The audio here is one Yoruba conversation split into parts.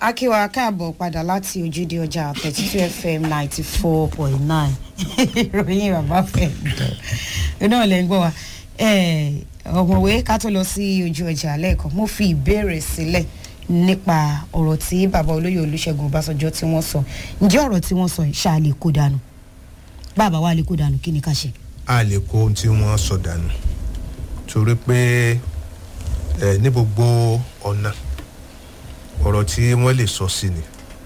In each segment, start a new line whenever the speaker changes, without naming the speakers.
akíwa káàbọ̀ padà láti ojúde ọjà thirty two fm ninety four point nine ìròyìn bàbá fẹ́ ẹ̀ náà lẹ́ ń gbọ́ wa ọ̀mọ̀wé ká tó lọ sí ojú ọjà lẹ́ẹ̀kan mo fi ìbéèrè sílẹ̀ nípa ọ̀rọ̀ tí bàbá olóyè olùṣègùn ọbásanjọ́ tí wọ́n sọ ǹjẹ́ ọ̀rọ̀ tí wọ́n sọ yìí ṣáà lè kó dànù bàbá wa lè kó dànù kí ni ká ṣe.
a lè kó ohun tí wọ́n sọ dànù torí pé ẹ ní gbogbo ọ̀nà ọ̀rọ̀ tí wọ́n lè sọ sí ni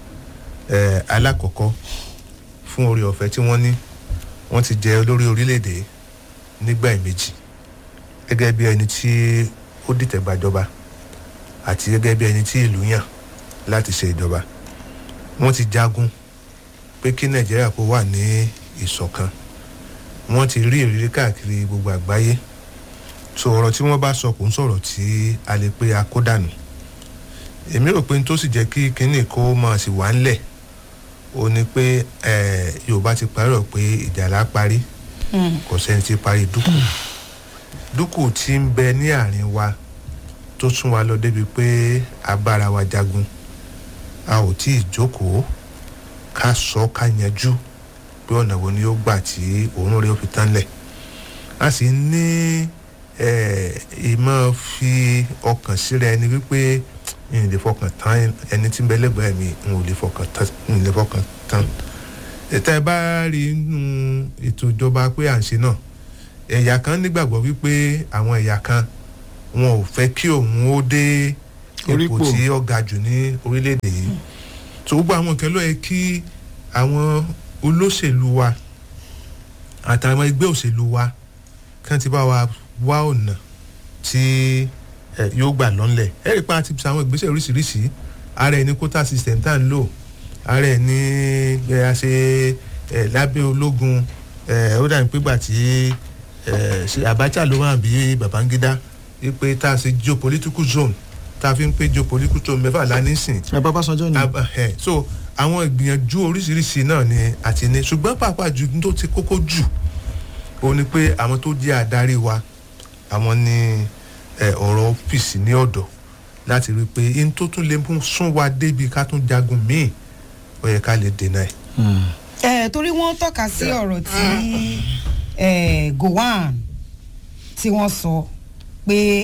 ẹ alákọ̀ọ́kọ́ fún orí ọ̀fẹ́ tí wọ́n ní wọ́n ti jẹ olórí orílẹ̀-èdè nígbà méjì gẹ́gẹ́ bí ẹni tí ó dìtẹ̀ gbàjọba àti gẹ́gẹ́ bí ẹni tí ìlú yàn láti ṣe ìjọba wọ́n ti jagun pé kí nàìjíríà kó wà ní ìṣọ̀kan wọ́n ti rí ìrírí káàkiri gbogbo àgbáyé so ọ̀rọ̀ tí wọ́n bá sọ kò ń sọ̀rọ̀ tí a lè pe akódànù èmi rò pé n tó sì jẹ́ kí kínní kó máa sì wá ńlẹ̀ ó ní pé yorùbá ti parí rọ̀ pé ìjà là parí kò sẹ́ni tí parí dúkù dúkù tí ń bẹ ní àárín wa tó sún wa lọ débi pé a bára wa jagun a ò tí ì jókòó ká sọ ká yanjú pé ọ̀nà wo ni ó gbà tí òun rẹ̀ ó fi tán lẹ̀ a sì ní ìmọ̀ fi ọkàn síra ẹni wípé n lè fọkàn tán ẹni tí ń bẹ lẹ́gbẹ̀ẹ́ mi n ò lè fọkàn tán n lè fọkàn tán ètò ẹ bá rí inú ètò ìjọba pé à ń ṣe náà ẹ̀yà kan nígbàgbọ́ wípé àwọn ẹ̀yà kan wọn ò fẹ́ kí òun ó dé ipò tí ó ga jù ní orílẹ̀-èdè yìí tó gbogbo àwọn nǹkan ló yẹ kí àwọn olóṣèlú wa àtàwọn ẹgbẹ́ òṣèlú wa kàn ti bá wa wá ọ̀nà tí yóò gbà lọ́nlẹ̀ ẹ rí i pé a ti ṣe àwọn ìgbésẹ̀ oríṣiríṣi ara ẹ̀ ní quota system tá à ń lò ara ẹ̀ ní a ṣe lábẹ́ ológun ó dàbí pé gbà tí Abacha ló wà bí Babangida wípé tá a ṣe geopolitical zone tá a fi ń pé geopolitical zone mẹ́fà lánìsìn.
ẹ bá Ọbásanjọ́ ni.
so àwọn ìgbìyànjú oríṣiríṣi náà ni àti ní ṣùgbọ́n pàápàá ju tó ti kókó jù ó ní pé àwọn tó jẹ́ adarí wa àwọn ní ọ̀rọ̀ ọ́fíìsì ní ọ̀dọ̀ láti rí i pé in tó tún lè mú sún wa débi ká tún jagun míì ó yẹ ká lè dènà ẹ̀.
ẹ torí wọ́n tọ́ka sí ọ̀rọ̀ tí Gowon tí wọ́n sọ pé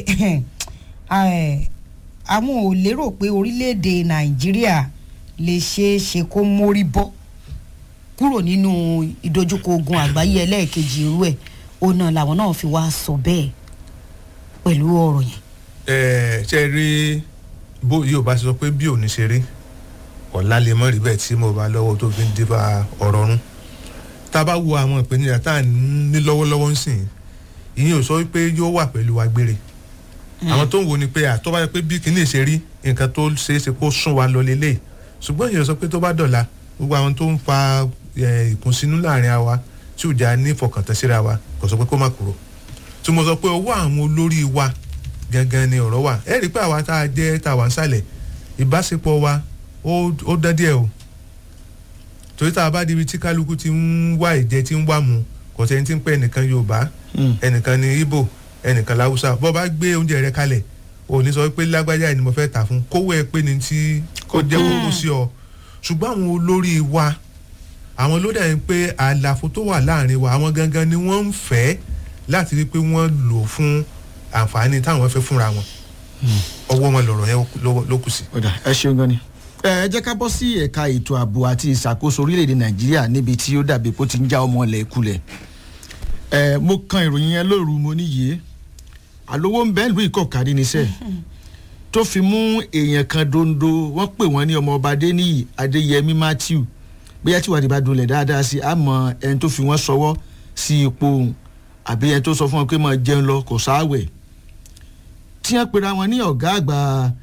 àwọn ò lérò pé orílẹ̀-èdè Nàìjíríà lè ṣeé ṣe kó mórí bọ́ kúrò nínú ìdojúkọ ogun àgbáyé ẹlẹ́ẹ̀kejì irú ẹ̀ ó náà làwọn náà fi wá sọ bẹ́ẹ̀ pẹ̀lú ọ̀rọ̀ yẹn.
ẹ ṣe rí bó yóò bá sọ pé bí òní ṣe rí ọ̀la lè mọ̀ rí bẹ́ẹ̀ tí mo bá lọ́wọ́ tó fi ń débà ọ̀rọ̀ rún tá a bá wo àwọn ìpèníjà tá à ń ní lọ́wọ́lọ́wọ́ ń sìn ìyẹn ò sọ wípé yóò wà pẹ̀lú wa gbére àwọn tó ń wo ni pé àtọ́ bá yẹ pé bí kìíní ṣe rí nǹkan tó ṣeé ṣe kó sún wa lọ lélẹ̀ ṣùgbọ́n ìyẹn sọ pé tó bá dọ̀la gbogbo àwọn tó ń fa ìkùnsínú láàrin àwa tí ò já ní ìfọkàntán síra wa kò sọ pé kó má kúrò tí mo sọ pé owó àwọn olórí wa gangan ni ọ̀rọ̀ wà ẹ rí i pé àwa tá a jẹ́ tá a wà ń sàlẹ̀ ìbáṣepọ̀ wa ó dán díẹ̀ o torí tá a bá dibi tí kálukú ti ń wá ìjẹ tí ń wá mu kò sẹ́ni tí ń pẹ́ ẹnìkan Yorùbá ẹnìkan ní Ìgbò ẹnìkan láwùsá bọ́ bá gbé oúnjẹ rẹ kalẹ̀ ò ní sọ pé lágbájá ni mo fẹ́ tà fún kówó ẹ pé ni tí kò jẹ́ kókó sí ọ ṣùgbọ́n àwọn olórí wa àwọn ló dẹ̀ ń pé àlàfo tó wà láàrin wa àwọn gangan ni wọ́n ń fẹ́ láti rí i pé wọ́n lò fún àǹfààní táwọn fẹ́ fúnra wọn ọwọ́ wọn lọ̀rọ̀ yẹn ló kù sí.
ẹ ṣeun gan ni ẹ jẹ́ ká bọ́ sí ẹ̀ka ètò ààbò àti ìṣàkóso orílẹ̀-èdè nàìjíríà níbi tí ó dàbí pé ó ti ń já ọmọ ilẹ̀ kulẹ̀ ẹ mo kan ìròyìn yẹn lóru mo níyì àlówó ń bẹ́ẹ̀ lù ìkọ̀kárí níṣẹ́ tó fi mú èèyàn kan dondo wọ́n pè wọ́n ní ọmọ ọba adéníyì adéyẹmí matthew bóyá tí wàdí bá dolẹ̀ dáadáa sí àmọ́ ẹni tó fi wọ́n sọwọ́ sí ipò òun àbí ẹni tó sọ fún wọn pé máa jẹun lọ kò sáwẹ̀ tí wọ́n pera wọn ní ọ̀gá àgbà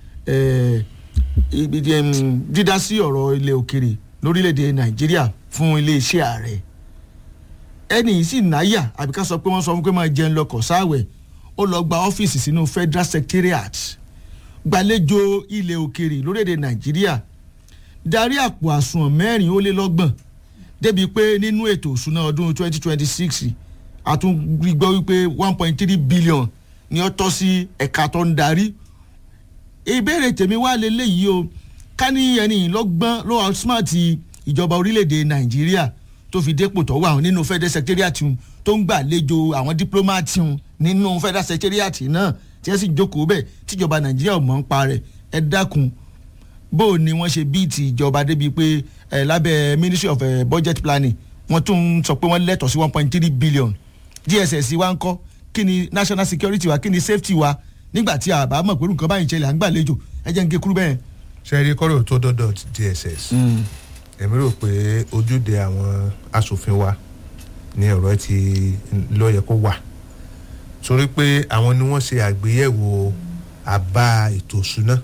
dídá sí ọ̀rọ̀ ilẹ̀ òkèrè lórílẹ̀‐èdè nàìjíríà fún iléeṣẹ́ ààrẹ ẹni yìí sì náyà àbí ká sọ pé wọ́n sọ fún pé máa jẹun lọ kò sáwẹ̀ ó lọ gba ọ́fíìsì sínú federal secretariat gbàlejò ilẹ̀ òkèrè lórílẹ̀‐èdè nàìjíríà darí àpò àsùnwọ̀n mẹ́rin ó lé lọ́gbọ̀n débi pé nínú ètò òṣùná ọdún twenty twenty six àtúngbọ́ wípé one point three billion ni ó tọ́ sí ẹ̀ka tó ń darí ìbéèrè tèmi wá lélẹ́yìí o ká ní ẹni lọ́gbọ́n ló outsmart ìjọba orílẹ̀-èdè nàìjíríà tó fi dépò tó wà nínú federal secretariat tó ń gbàlejò àwọn diplomat nínú federal secretariat náà tí wọ́n sì jókòó bẹ́ẹ̀ tíjọba nàìjíríà ò mọ̀ ń pa rẹ̀ ẹ dákun bó o ni wọ́n ṣe bíìtì ìjọba débi pé ẹ lábẹ́ ministry of eh, budget planning wọ́n tún ń sọ pé wọ́n lẹ́tọ̀ọ́ sí one point three billion dss wa ń kọ́ kí ni national security wa kí ni safety wa nígbà tí a bá mọ̀ pé nǹkan báyìí ń ṣẹlẹ̀ à ń gbàlejò ẹ jẹ́ ń gé kúrú bẹ́ẹ̀.
ṣẹ́rí kọ́rọ̀ tó dọ́dọ̀ dss èmi rò pé ojúde àwọn asòfin wa ní ọ̀rọ̀ ti ló yẹ kó wà torí pé àwọn ni wọ́n ṣe àgbéyẹ̀wò àbá ètò ìṣúná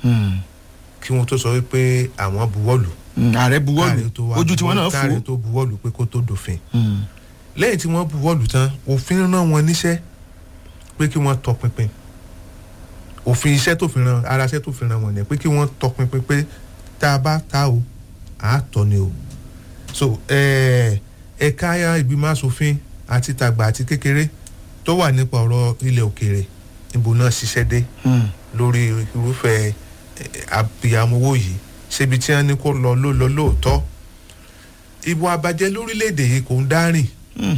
kí wọ́n tó sọ wípé àwọn buwọ́lù
ààrẹ buwọ́lù
káàrí tó wá
ojú tiwọn náà
buwọ́lù- káàrí
fò.
tó buwọ́lù pé kó tó dòfin lẹ́yìn tí wọ́n buwọ́lù tán òfin rán wọn níṣẹ́ pé kí wọ́n tọpinpin òfin iṣẹ́ tó fi ran ara iṣẹ́ tó fi ran wọn ni pé kí wọ́n tọpinpin pé tá a bá ta o à á tọ́ ni o so eh, ẹ̀ka ìgbìmọ̀ asòfin àti tàgbà àti kékeré tó wà nípa ọ̀rọ̀ ilẹ̀ òkèèrè níbo náà ṣiṣẹ́ dé lórí irúfẹ́ àbíyamowó yìí ṣébi tí wọ́n ní kó lọ ló lọ lóòótọ́ ìwà àbàjẹ́ lórílẹ̀‐èdè yìí kò ń dárìn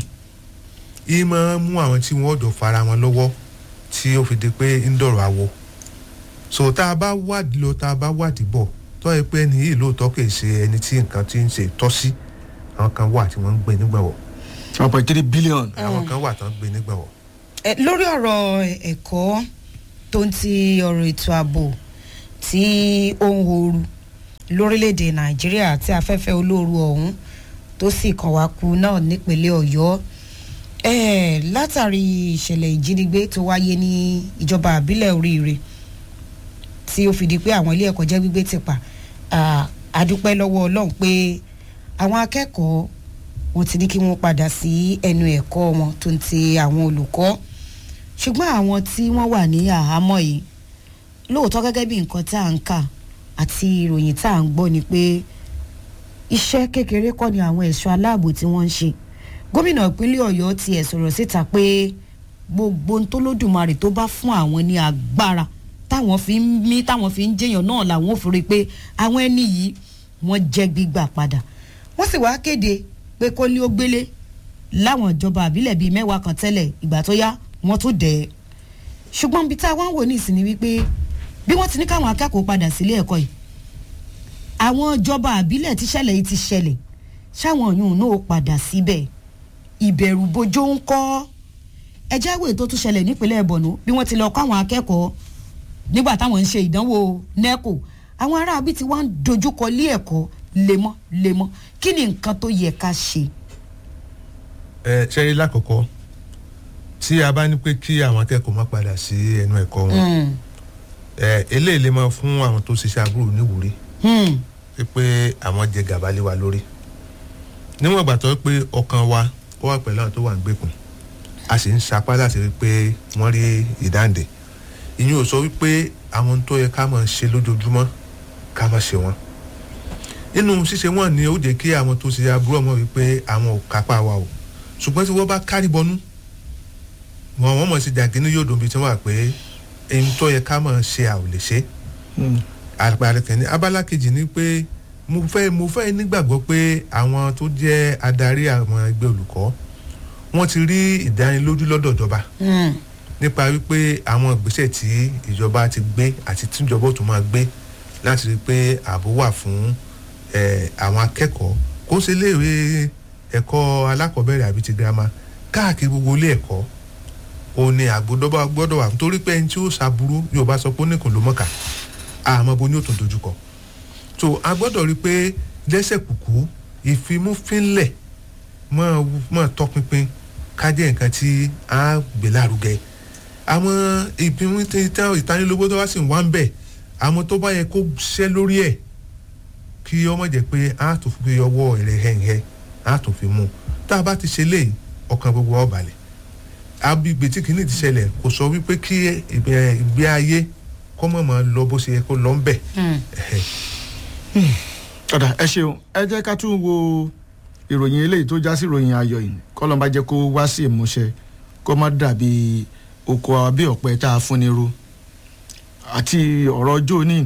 yìí máa ń mú àwọn tí wọ́n jọ fara wọn lọ́wọ́ tí ó fi di pé ń dọ̀rọ̀ àwọ̀ so tá a bá wádìí lọ tá a bá wádìí bọ̀ tọ́ ẹ pé ẹni yìí lóòótọ́ kì í ṣe ẹni tí nǹkan ti ń ṣe tọ́ sí àwọn kan wà tí wọ́n ń gbé nígbàwọ̀
one point three billion.
àwọn kan wà tí wọ́n ń gbé nígbàwọ̀
Ẹ, lórí ọ̀rọ̀ ẹ̀kọ́ tó ń ti ọ̀rọ̀ ètò ààbò tí ó ń horu lórílẹ̀‐èdè nàìjíríà tí afẹ́fẹ́ olóoru ọ̀hún tó sì kàn wá kú náà nípínlẹ̀ ọ̀yọ́ Eh, látàrí ìṣẹ̀lẹ̀ ìjínigbé tó wáyé ní ìjọba àbílẹ̀ oríire tí ó fi di pé àwọn ilé ẹ̀kọ́ jẹ́ gbígbé ti pa Ah, a dúpẹ́ lọ́wọ́ ọlọ́run pé àwọn akẹ́kọ̀ọ́ wọn ti ní kí wọ́n padà sí ẹnu ẹ̀kọ́ wọn tó ń ti àwọn olùkọ́ ṣùgbọ́n àwọn tí wọ́n wà ní àhámọ́ yìí lóòótọ́ gẹ́gẹ́ bí nǹkan tá à ń kà àti ìròyìn tá à ń gbọ́ ni pé iṣẹ́ kékeré kọ́ ni àwọn ẹ̀ṣọ́ aláàbò tí wọ́n ń ṣe gómìnà ìpínlẹ̀ ọ̀yọ́ ti ẹ̀ sọ̀rọ̀ síta pé gbogbo ohun tó lódùmarè tó bá fún àwọn ní agbára táwọn fi ń mí táwọn fi ń jẹyàn náà làwọn ò fi rí i pé àwọn ẹni yìí wọ́n jẹ́ gbígbà padà wọ́n sì wá kéde pé kó ní ó gbélé láwọn ìjọba àbílẹ̀ bíi mẹ́wàá kan tẹ́lẹ̀ ìgbà tó yá wọ́n tó dẹ̀ ẹ́ ṣùgbọ́n ibi tá a wá ń wò ní ìsìn ni wípé bí wọ́n ti ní káwọn akẹ́kọ̀ọ́ padà sílé ẹ̀kọ́ yìí àwọn ìjọba àbílẹ̀ tíṣẹ̀lẹ̀ yìí ti ṣẹlẹ̀ ṣáwọn yòówù náà ó padà síbẹ̀ ìbẹ̀rù bojó ń kọ́ ẹjẹ́ ìwé tó tún ṣẹlẹ̀ nípínlẹ̀ bọ̀nú bí wọ́n ti lọ kọ́ àwọn akẹ́kọ̀ọ́ nígbà táwọn ń ṣe ìdánwò neco àwọn aráabí ti wá ń dojúkọ lé ẹ̀kọ́ lemọ́ lemọ́ kí ni nǹkan tó yẹ ká ṣe.
ẹ ṣẹ́rí lákọ̀ọ́kọ́ tí a bá ní pé kí àwọn akẹ́kọ̀ọ́ má padà sí ẹnu ẹ̀kọ́ wọn ẹ eléyìí lè máa fún àwọn tó ṣiṣẹ́ àbúrò níwúrí
Hmm.
pé àwọn jẹ gàba lé wa lórí níwọ̀n ìgbà tó pé ọkàn wa ó wà pẹ̀lú àwọn tó wà ń gbèkùn a sì ń sapá láti rí pé wọ́n rí ìdáǹdè ìyẹn ò sọ wípé àwọn tó yẹ ká máa ṣe lójoojúmọ́ ká máa ṣe wọ́n nínú ṣíṣe wọn ni ó jẹ́ kí àwọn tó ṣe àbúrò ọmọ wípé àwọn ò kápá wa o ṣùgbọ́n tí wọ́n bá kárí bọnú wọn wọ́n mọ̀ sí jàgínní yóò dùn bí tí wọ́n wà pé èyí tó yẹ ká máa ṣe à ò lè ṣe àpàrẹ kẹ́ni abala kejì ni pé mo fẹ́ mo fẹ́ nígbàgbọ́ pé àwọn tó jẹ́ adarí àwọn ẹgbẹ́ olùkọ́ wọ́n ti rí ìdánilójú lọ́dọ̀ ìjọba
Hmm.
nípa wípé àwọn ìgbésẹ̀ tí ìjọba ti gbé àti tíjọba ò tún máa gbé láti rí i pé ààbò wà fún eh, àwọn akẹ́kọ̀ọ́ kó ṣe léèwé ẹ̀kọ́ alákọ̀ọ́bẹ̀rẹ̀ àbí ti girama káàkiri gbogbo ilé ẹ̀kọ́ òun ni ààbò dọ́gba gbọ́dọ̀ wà nítorí pé ẹni tí ó ṣàbúrú yóò bá sọ pé ó nìkan ló mọ̀ká àmọ́ bo ni ó tún dojúkọ so a gbọ́dọ̀ rí i pé lẹ́sẹ̀ kùkú ìfimúfínlẹ̀ mọ́ mọ́ tọpinpin kájẹ́ nǹkan tí a gbé lárugẹ àwọn ìpinnu ìtanilógbó tó wá sì ń wá ń bẹ̀ àwọn tó bá yẹ kó ṣẹ́ lórí ẹ̀ kí ọmọ jẹ́ pé a tó fi ọwọ́ rẹ̀ hẹ̀hẹ̀ a tó fi mú un tá a bá ti ṣe léyìí ọkàn gbogbo wa balẹ̀ agbègbè tí kìíní ti ṣẹlẹ̀ kò sọ wípé kí ìgbé ayé kọ́mọ̀ máa lọ bó ṣe yẹ kó lọ ń bẹ̀.
Hmm.
ọ̀dà ẹ ṣeun ẹ jẹ́ ká tún wo ìròyìn eléyìí tó já sí ìròyìn ayọ̀ yìí kọ́lọ́n bá jẹ́ kó wá sí ìmúṣẹ kó má dàbí oko àbí ọ̀pẹ tá a fún ni ro àti ọ̀rọ̀ ọjọ́ òní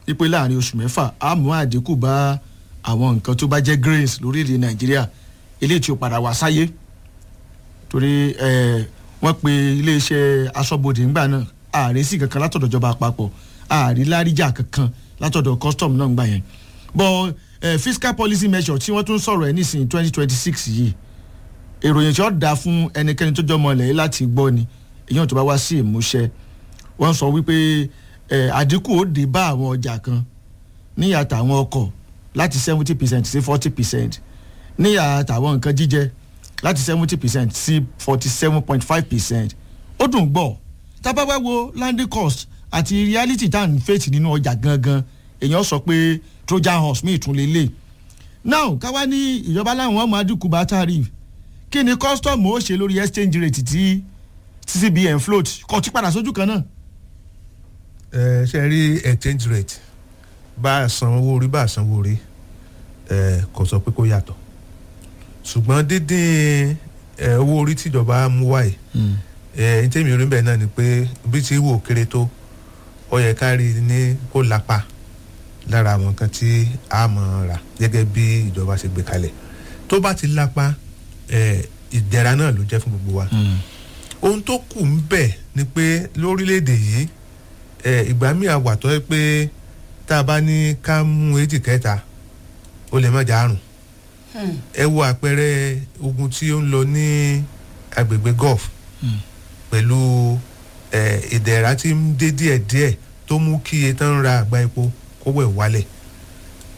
wípé láàrin oṣù mẹ́fà á mú àdínkù bá àwọn nǹkan tó bá jẹ́ grains lórílẹ̀ nàìjíríà eléyìí tí ó padà wá sáyé torí ẹ wọ́n pe iléeṣẹ́ aṣọ́bodè ńgbà náà ààrẹ sí kankan látọ̀dọ̀ ìjọba àpapọ̀ ààrí láríjà kankan látọ̀dọ̀ custom náà ńgbà yẹn but eh, fiscal policy measure tí wọ́n tún sọ̀rọ̀ ẹ̀ nísìnyí twenty twenty six yìí èròyìn tí ó dáa fún ẹnikẹ́ni tó jọmọ ilẹ̀ yìí láti gbọ́ ni èyàn tó bá wá sí ìmúṣẹ wọ́n sọ wípé eh, àdínkù ó dé bá àwọn ọjà kan níyà tàwọn ọkọ̀ láti seventy percent sí forty percent níyà tàwọn nǹkan jíjẹ láti seventy percent sí forty seven point five percent ó dùn gbọ́ tábà wá wo landing cost àti reality tá à ń fèsì nínú ọjà gangan èèyàn sọ pé trojan horse mi ìtún lélẹ̀ now káwá ní ìjọba láwọn ọmọ adínkù bá tariff kí ni custom ó ṣe lórí exchange rate tí ccbn float kò tí padà sójú kan náà.
ẹ ṣe rí exchange rate bá a san owó orí bá a san owó orí ẹ kò sọ pé kó yàtọ̀ ṣùgbọ́n dídín ẹ owó orí tìjọba mú wáyé ẹ ní tèmi rí bẹ́ẹ̀ náà ni pé bí ti wò kéré tó ó yẹ ká rí i ní kó lápá lára àwọn nǹkan tí a mọ̀ rà gẹ́gẹ́ bí ìjọba ṣe gbé kalẹ̀ tó bá ti lápá ẹ ìdẹ̀ra náà ló jẹ́ fún gbogbo wa ohun tó kù ń bẹ̀ ni pé lórílẹ̀‐èdè yìí ẹ ìgbà míì àwàtọ́ ẹ pé tá a bá ní ká mú èjì kẹta ó lè má jà àrùn ẹ wo àpẹẹrẹ ogun tí ó ń lọ ní agbègbè gulf pẹ̀lú ẹ ìdẹ̀ra tí ń dé díẹ̀díẹ̀ tó mú kí iye tán ń ra àgbá epo kó wẹ̀ wálẹ̀